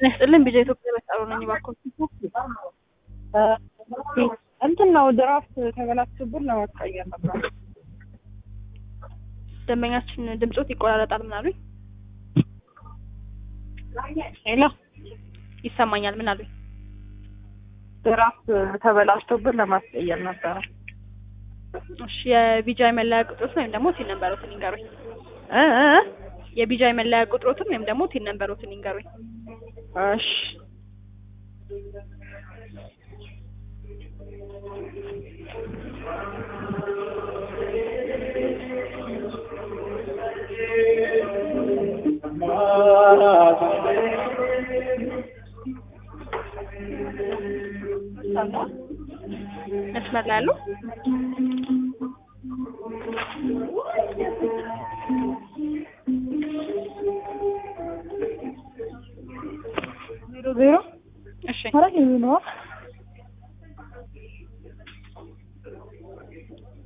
ጤና ይስጥልን ቢጃ ኢትዮጵያ መጣሩ ነኝ እባክዎት። እንትን ነው ድራፍት ተበላሽቶብን ለማስቀየር ነበር። ደንበኛችን ድምጾት ይቆራረጣል ምን አሉኝ? ሄሎ ይሰማኛል ምን አሉኝ? ድራፍት ተበላሽቶብን ለማስቀየር ነበረ። እሺ የቢጃይ መለያ ቁጥሮትን ወይም ደግሞ ቲን ነንበሮትን ይንገሩኝ። እ እ እ? የቢጃይ መለያ ቁጥሮትን ወይም ደግሞ ቲን ነንበሮትን ይንገሩኝ። እሺ መስመር ላይ ያለው ዜሮ ዜሮ እሺ ኧረ ይሄ ነው